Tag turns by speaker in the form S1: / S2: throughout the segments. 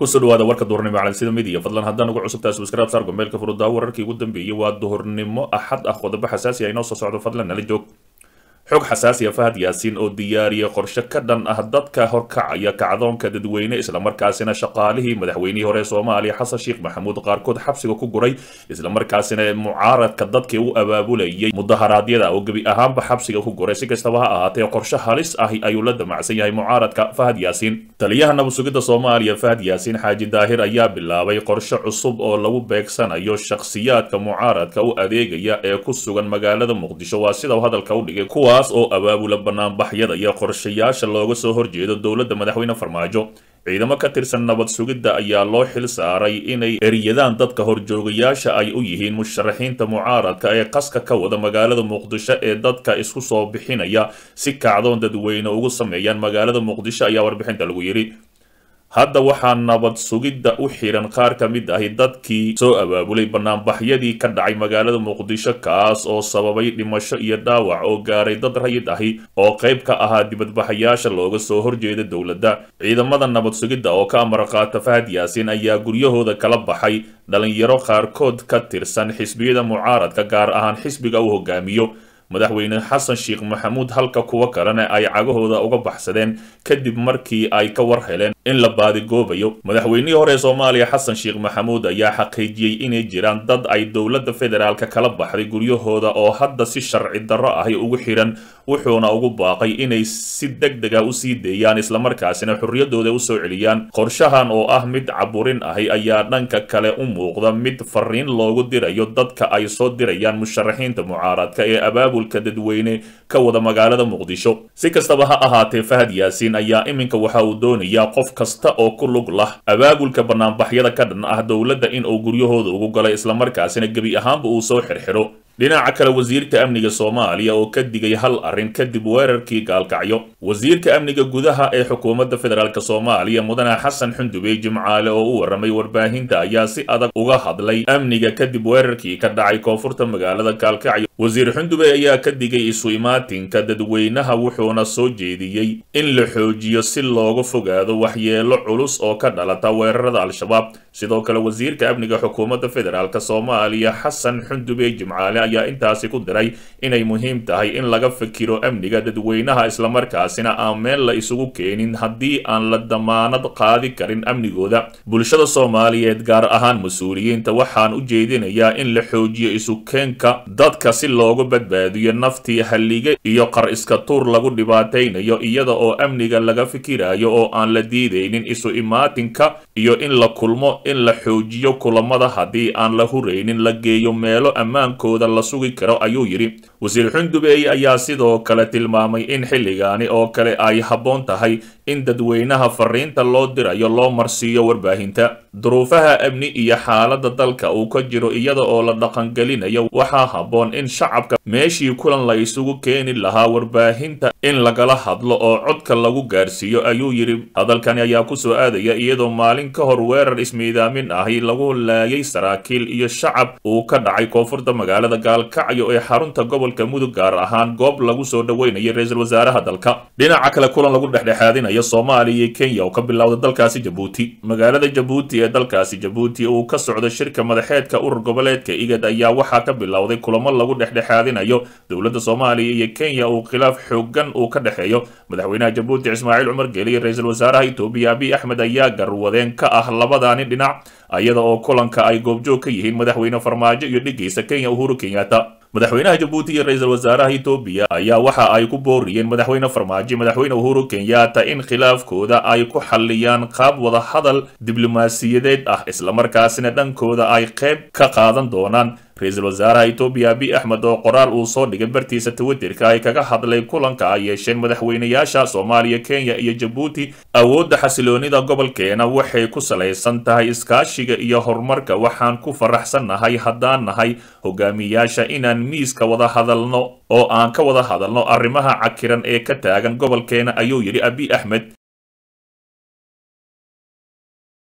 S1: kusoo dhawaada warka duhurnimo calansida midiya fadlan haddaan ugu cusubtahay subscribe saar gombeelka furuddaa wararkii ugu dambeeyey waa duhurnimo axad ah qodobo xasaasi ah inoo soo socdo fadlan nala joog xog xasaasi ah fahad yaasiin oo diyaariyay qorshe ka dhan ah dadka horkacaya kacdoonka dadweyne islamarkaasina shaqaalihii madaxweynihii hore soomaaliya xasan sheekh maxamuud qaarkood xabsiga ku guray islamarkaasina mucaaradka dadkii u abaabulayay mudaharaadyada oo gebi ahaanba xabsiga ku guray si kastaba ha ahaatee qorshe halis ahi ayuu la damacsan yahay mucaaradka fahad yaasiin taliyaha nabadsugidda soomaaliya fahad yaasiin xaaji daahir ayaa bilaabay qorshe cusub oo lagu beegsanayo shakhsiyaadka mucaaradka u adeegaya ee ku sugan magaalada muqdisho waa sida hadalka u dhigay kuwa oo abaabula banaanbaxyada iyo qorshayaasha looga soo horjeedo dowladda madaxweyne farmaajo ciidamo ka tirsan nabad sugidda ayaa loo xil saaray inay eryadaan dadka horjoogayaasha ay u yihiin musharaxiinta mucaaradka ee qaska ka wada magaalada muqdisho ee dadka isku soo bixinaya si kacdoon dadweyne ugu sameeyaan magaalada muqdisho ayaa warbixinta lagu yidhi hadda waxaa nabad sugidda u xiran qaar ka mid ahi dadkii soo abaabulay banaanbaxyadii ka dhacay magaalada muqdisho kaas oo sababay dhimasho iyo dhaawac oo gaaray dad rayid ahi oo qayb ka ahaa dibadbaxayaasha looga soo horjeeda dowladda ciidamada nabad sugidda oo ka amar qaata fahad yaasiin ayaa guryahooda kala baxay dhalinyaro qaarkood ka tirsan xisbiyada mucaaradka gaar ahaan xisbiga uu hogaamiyo madaxweyne xasan sheekh maxamuud halka kuwo kalena ay cagahooda uga baxsadeen kadib markii ay ka war heleen in la baadigoobayo madaxweynihii hore soomaaliya xasan sheekh maxamuud ayaa xaqiijiyey inay jiraan dad ay dowladda federaalka kala baxday guryahooda oo hadda si sharci darro ahi ugu xiran wuxuuna ugu baaqay inay si deg dega usii deeyaan islamarkaasina xorriyadooda usoo celiyaan qorshahan oo ah mid caburin ahi ayaa dhanka kale u muuqda mid fariin loogu dirayo dadka ay soo dirayaan musharaxiinta mucaaradka ee abaabulka dadweyne ka wada magaalada muqdisho si kastaba ha ahaatee fahad yaasiin ayaa iminka waxa uu doonayaa qof kasta oo ku lug lah abaabulka banaanbaxyada ka dhan ah dowladda in uu guryahooda ugu galay islamarkaasina gebi ahaanba uu soo xirxiro dhinaca kale wasiirka amniga soomaaliya oo ka digay hal arrin kadib weerarkii gaalkacyo wasiirka amniga gudaha ee xukuumadda federaalk soomaaliya mudane xasan xundubey jimcaale oo u warramay warbaahinta ayaa si adag uga hadlay amniga kadib weerarkii ka dhacay koonfurta magaalada gaalkacyo wasiir xundubey ayaa ka digay isu imaatinka dadweynaha wuxuuna soo jeediyey in la xoojiyo si looga fogaado waxyeelo culus oo ka dhalata weerarada al-shabaab sidoo kale wasiirka amniga xukuumadda federaalk soomaaliya xasan xundubey jimcaale ayaa intaasi ku diray inay muhiim tahay in laga fikiro amniga dadweynaha islamarkaasina aan meel la isugu keenin haddii aan la damaanad qaadi karin amnigooda bulshada soomaaliyeed gaar ahaan mas-uuliyiinta waxaan u jeedinayaa in la xoojiyo isukeenka dadka si loogu badbaadiyo naftii hallige iyo qar iska tuur lagu dhibaataynayo iyada oo amniga laga fikirayo oo aan la diidaynin isu imaatinka iyo in la kulmo in la xoojiyo kulamada haddii aan la huraynin la geeyo meelo ammaankooda la sugi karo ayuu yidhi wasiir xundubey ayaa sidoo kale tilmaamay in xilligaani oo kale ay habboon tahay in dadweynaha fariinta loo dirayo loo marsiiyo warbaahinta duruufaha amni iyo xaaladda dalka uu ka jiro iyada oo la dhaqangelinayo waxaa habboon in shacabka meeshii kulan la isugu keeni lahaa warbaahinta in lagala hadlo oo codka lagu gaarsiiyo ayuu yidhi hadalkani ayaa kusoo aadaya iyadoo maalin ka hor weerar ismiidaamin ahi lagu laayay saraakiil iyo shacab uu ka dhacay koonfurta magaalada gaalkacyo ee xarunta gobolka mudug gaar ahaan goob lagu soo dhoweynayo ra-iisul wasaaraha dalka dhinaca kale kulan lagu dhexdhexaadinayo soomaaliya iyo kenya oo ka bilowda dalkaasi jabuuti magaalada jabuuti ee dalkaasi jabuuti uu ka socdo shirka madaxeedka urur goboleedka igad ayaa waxaa ka bilowday kulamo lagu dhexdhexaadinayo dowladda soomaaliya iyo kenya uu khilaaf xoogan uu ka dhexeeyo madaxweynaha jabuuti ismaaciil cumar geeli iyo ra-iisul wasaaraha itoobiya abiy axmed ayaa garwadeen ka ah labadaani dhinac iyada oo kulanka ay goobjoog ka yihiin madaxweyne farmaajo iyo dhigaysa kenya uhuru kenyatta madaxweynaha jabuuti iyo ra-iisul wasaaraha etoobiya ayaa waxa ay ku booriyeen madaxweyne farmaajo madaxweyne uhuru kenyatta in khilaafkooda ay ku xalliyaan qaab wada hadal diblomaasiyadeed ah islamarkaasina dhankooda ay qayb ka qaadan doonaan ra-iisul wasaaraha etoobiya abiy axmed oo qoraal uu soo dhigay bartiisa twitterka ay kaga hadlay kulanka ay yeesheen madaxweynayaasha soomaaliya kenya iyo jabuuti awoodda xasiloonida gobolkeena waxay ku salaysan tahay iskaashiga iyo horumarka waxaan ku faraxsannahay haddaan nahay hogaamiyaasha inaan miiska wada hadalno oo aan ka wada hadalno arrimaha cakiran ee ka taagan gobolkeena ayuu yidhi abiy axmed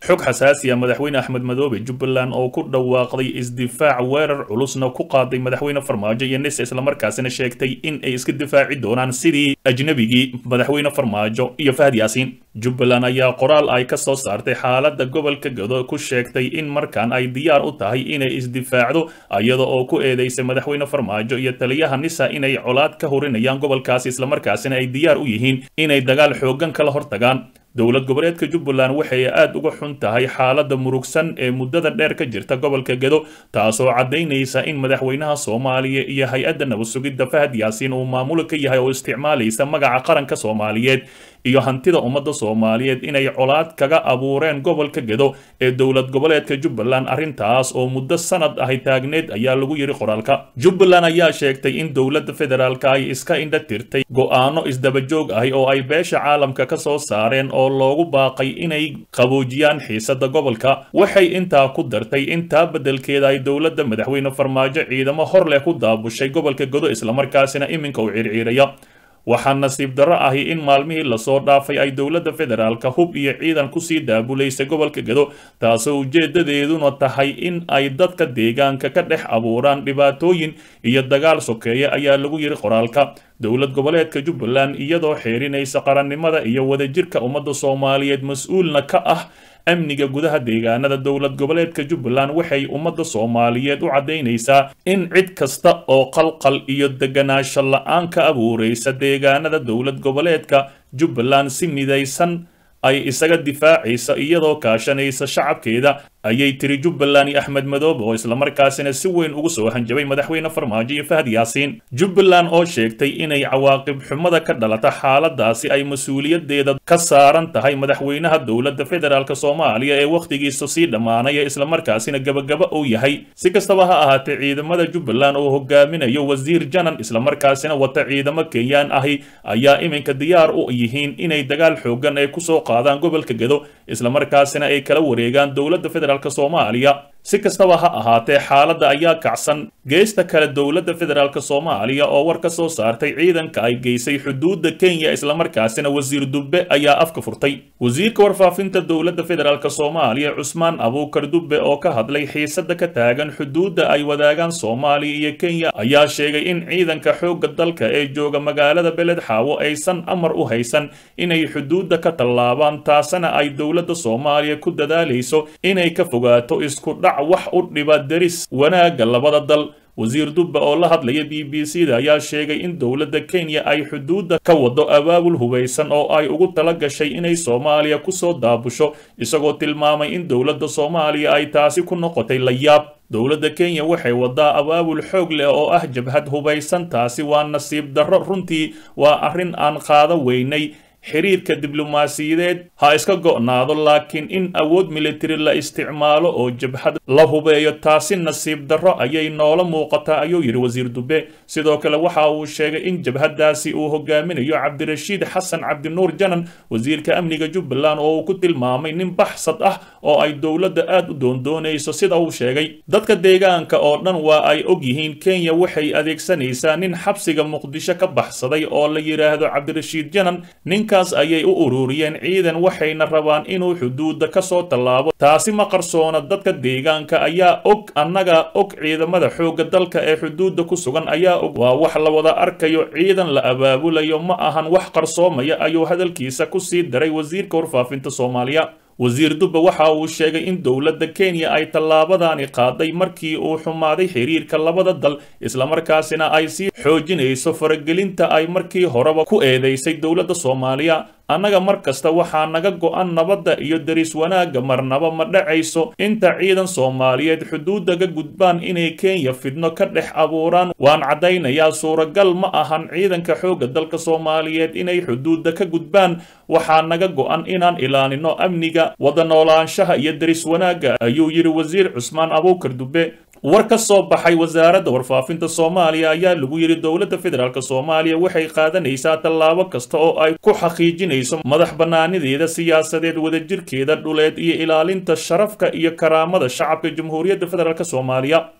S1: xog xasaasi ah madaxweyne axmed madoobe jubbaland oo ku dhawaaqday isdifaac weerar culusna ku qaaday madaxweyne farmaajo iyo nis islamarkaasina sheegtay in ay iska difaaci doonaan sidii ajnabigii madaxweyne farmaajo iyo fahad yaasiin jubbaland ayaa qoraal ay ka soo saartay xaaladda gobolka gado ku sheegtay in markaan ay diyaar u tahay inay isdifaacdo iyada oo ku eedeysay madaxweyne farmaajo iyo taliyaha nisa inay colaad ka hurinayaan gobolkaasi islamarkaasina ay diyaar u yihiin inay dagaal xooggan kala hortagaan dowlad goboleedka jubbaland waxay aad uga xun tahay xaaladda murugsan ee muddada dheer ka jirta gobolka gedo taasoo caddaynaysa in madaxweynaha soomaaliya iyo hay-adda nabad sugidda fahad yaasiin uu maamulo ka yahay oo isticmaalaysa magaca qaranka soomaaliyeed iyo hantida ummadda soomaaliyeed inay colaad kaga abuureen gobolka gedo ee dowlad goboleedka jubbaland arrintaas oo muddo sanad ahi taagneed ayaa lagu yidhi qoraalka jubbaland ayaa sheegtay in dowladda federaalka ay iska indha tirtay go'aano isdabajoog ahi oo ay beesha caalamka ka soo saareen oo loogu baaqay inay qaboojiyaan xiisadda gobolka waxay intaa ku dartay intaa beddelkeeda ay dowladda madaxweyne farmaajo ciidamo hor leh ku daabushay gobolka godo islamarkaasina iminka u circiiraya waxaa nasiib darro ahi in maalmihii lasoo dhaafay ay dowladda federaalka hub iyo ciidan kusii daabulaysay gobolka gedo taasoo ujeedadeeduna tahay in ay dadka deegaanka ka dhex abuuraan dhibaatooyin iyo dagaal sokeeya ayaa lagu yidhi qoraalka dowlad goboleedka jubbaland iyadoo xeerinaysa qarannimada iyo wadajirka ummadda soomaaliyeed mas-uulna ka ah amniga gudaha deegaanada dowlad goboleedka jubbaland waxay ummadda soomaaliyeed u caddaynaysaa in cid kasta oo qalqal iyo deganaansho la-aan ka abuuraysa deegaanada dowlad goboleedka jubbaland si midaysan ay isaga difaacaysa iyadoo kaashanaysa shacabkeeda ayay tiri jubbaland iyo axmed madoobe oo islamarkaasina si weyn ugu soo hanjabay madaxweyne farmaajo iyo fahad yaasiin jubbaland oo sheegtay inay cawaaqib xumada ka dhalata xaaladaasi ay mas-uuliyadeeda ka saaran tahay madaxweynaha dowladda federaalk soomaaliya ee wakhtigiisa sii dhammaanaya islamarkaasina gabagaba uu yahay si kastaba ha ahaatee ciidamada jubbaland oo hogaaminayo wasiir janan islamarkaasina wata ciidamo kenyaan ahi ayaa iminka diyaar u yihiin inay dagaal xoogan ay kusoo qaadaan gobolka gedo islamarkaasina ay kala wareegaan dowladda federaalk soomaaliya si kastaba ha ahaatee xaaladda ayaa kacsan geesta kale dowladda federaalk soomaaliya oo war ka soo saartay ciidanka ay geysay xuduudda kenya islamarkaasina wasiir dubbe ayaa afka furtay wasiirka warfaafinta dowladda federaalk soomaaliya cusmaan abuukar dubbe oo ka hadlay xiisada ka taagan xuduudda ay wadaagaan soomaaliya iyo kenya ayaa sheegay in ciidanka xoogga dalka ee jooga magaalada beled xaawo aysan amar u haysan inay xuduudda ka tallaabaan taasina ay dowladda soomaaliya ku dadaalayso inay ka fogaato isku dhac wax u dhiba deris wanaagga labada dal wasiir dubba oo la hadlaya b b c da ayaa sheegay in dowladda kenya ay xuduudda ka wado abaabul hubaysan oo ay ugu tala gashay inay soomaaliya kusoo daabusho isagoo tilmaamay in dowladda soomaaliya ay taasi ku noqotay la yaab dowladda kenya waxay wadaa abaabul xoog leh oo ah jabhad hubaysan taasi waa nasiib darro runtii waa arrin aan qaada weynay xiriirka diblomaasiyadeed ha iska go'naado laakiin in awood militari la isticmaalo oo jabhad la hubeeyo taasi nasiib darro ayay noola muuqataa ayuu yidhi wasiir dube sidoo kale waxa uu sheegay in jabhadaasi uu hogaaminayo cabdirashiid xasan cabdinuur janan wasiirka amniga jubbaland oo uu ku tilmaamay nin baxsad ah oo ay dowladda aad u doondoonayso sida uu sheegay dadka deegaanka oo dhan waa ay og yihiin kenya waxay adeegsanaysaa nin xabsiga muqdisho ka baxsaday oo la yidhaahdo cabdirashiid janan ninkaas ayay u ururiyeen ciidan waxayna rabaan inuu xuduudda ka soo tallaabo taasi ma qarsoona dadka deegaanka ayaa og annaga og ciidamada xoogga dalka ee xuduudda ku sugan ayaa og waa wax la wada arkayo ciidan la abaabulayo ma ahan wax qarsoomaya ayuu hadalkiisa ku sii daray wasiirka warfaafinta soomaaliya wasiir dubbe waxa uu sheegay in dowladda kenya ay tallaabadani qaaday markii uu xumaaday xiriirka labada dal islamarkaasina ay sii xoojinayso faragelinta ay markii horeba ku eedeysay dowladda soomaaliya annaga mar kasta waxaa naga go'an nabadda iyo deris wanaagga marnaba ma dhacayso inta ciidan soomaaliyeed xuduudda ka gudbaan inay kenya fidno ka dhex abuuraan waan caddaynayaa suuragal ma ahan ciidanka xoogga dalka soomaaliyeed inay xuduudda ka gudbaan waxaa naga go'an inaan ilaalino amniga wada noolaanshaha iyo deris wanaagga ayuu yidhi wasiir cusmaan abuukar dube war ka soo baxay wasaaradda warfaafinta soomaaliya ayaa lagu yidhi dowladda federaalk soomaaliya waxay qaadanaysaa tallaabo kasta oo ay ku xaqiijinayso madax bannaanideeda siyaasadeed wadajirkeeda dhuleed iyo ilaalinta sharafka iyo karaamada shacabka jamhuuriyadda federaalk soomaaliya